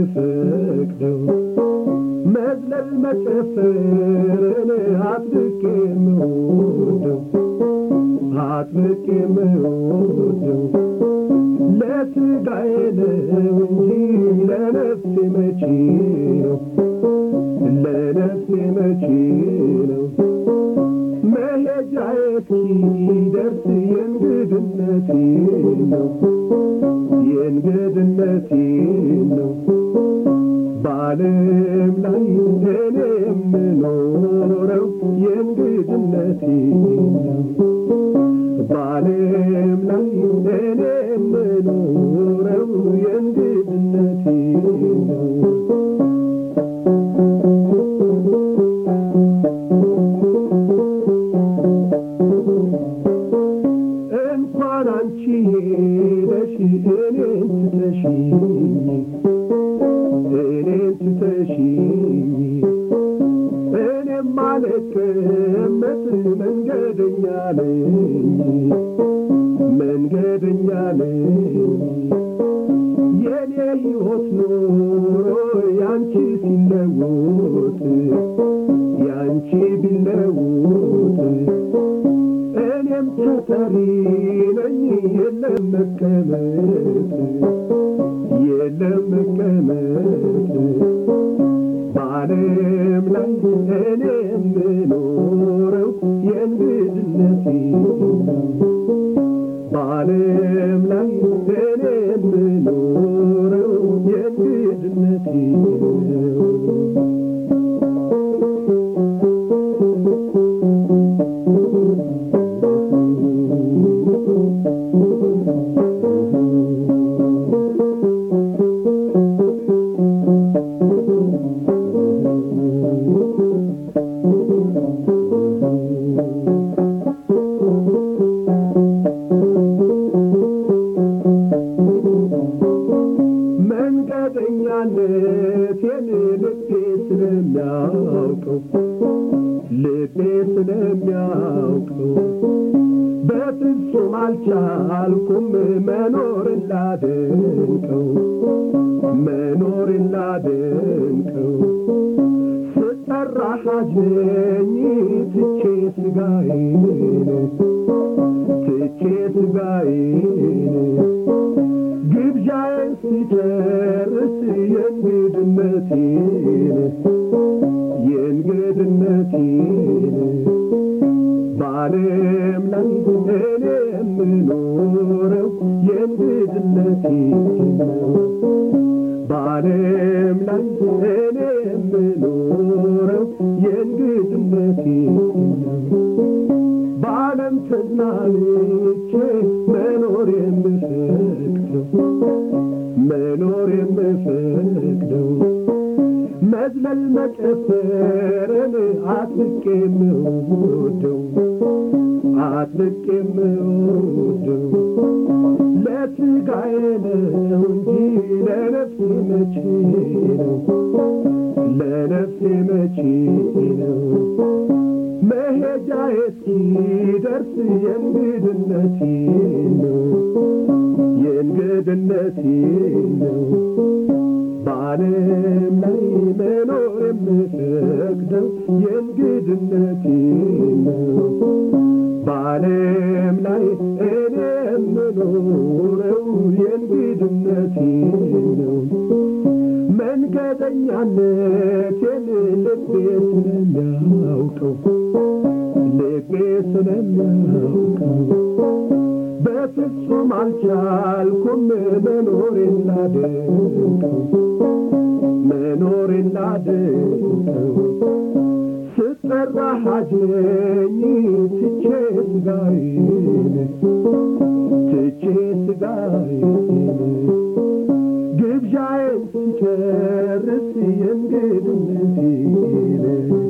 የምፈቅደው መዝለል መጨፈርን አጥብቄ የምወደው አጥብቄ የምወደው ለስጋዬ ነው እንጂ ለነፍሴ መቼ ነው ለነፍሴ መቼ ነው መሄጃዬ እስኪደርስ የእንግድነቴ ነው የእንግድነቴ ነው በዓለም ላይ እኔ የምኖረው የእንግድነቴ ነው በዓለም ላይ እኔ የምኖረው የእንግድነቴ ነው እንኳን አንቺ ሄደሽ እኔን ትተሽኝ እኔን ትተሽኝ እኔም አልቀመጥ መንገደኛ ነኝ መንገደኛ ነኝ የኔ ሕይወት ኖሮ ያንቺ ሲለወጥ ያንቺ ቢለወጥ እኔም ተጠሪ ነኝ የለም መቀመጥ የለም መቀመጥ በዓለም ላይ እኔ የምኖረው የእንግድነቴ በዓለም ላይ እኔ የምኖረው የእንግድነቴ ነው መንገደኛነቴን ልቤ ስለሚያውቀው ልቤ ስለሚያውቀው በፍጹም አልቻልኩም መኖርን ላደንቀው መኖርን ላደንቀው ስጠራ ሐጅነኝ ትቼ ስጋዬን ትቼ ስጋዬን ግብዣዬን ሲጨርስ የእንግድነቴን የእንግድነቴን በዓለም ላይ እኔ የምኖረው የእንግድነቴን ነው በዓለም ላይ እኔ የምኖረው የእንግድነቴን ነው በዓለም ተዝናንቼ መኖር የምፈቅደው መኖር የምፈቅደው መዝለል መጨፈርን አጥብቄ የምወደው አጥብቄ የምወደው ለስጋዬ ነው እንጂ ለነፍሴ መቼ ነው ለነፍሴ መቼ ነው መሄጃዬ እስኪደርስ የእንግድነቴ ነው የእንግድነቴ ነው በዓለም ላይ መኖር የምፈቅደው የእንግድነቴ ነው በዓለም ላይ እኔ የምኖረው የእንግድነቴ ነው መንገደኛነቴን ልቤ ስለሚያውቀው ልቤ ስለሚያውቀው በፍጹም አልቻልኩም መኖሬን ላደንቀው መኖሬን ላደንቀው ስጠራ ሐጅነኝ ትቼ ስጋዬን ትቼ ስጋዬን ግብዣዬን ስጨርስ የእንግድነቴን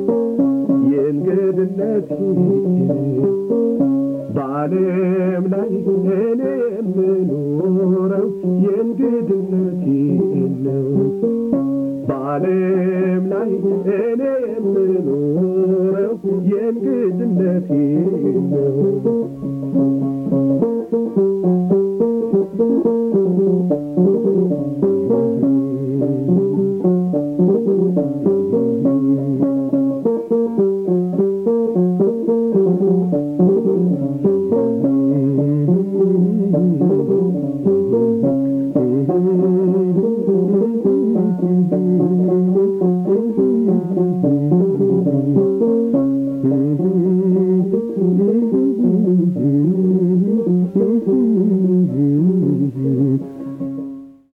የእንግድነቴን በዓለም ላይ እኔ የምኖረው የእንግድነቴን ነው በዓለም ላይ እኔ የምኖረው የእንግድነቴን ነው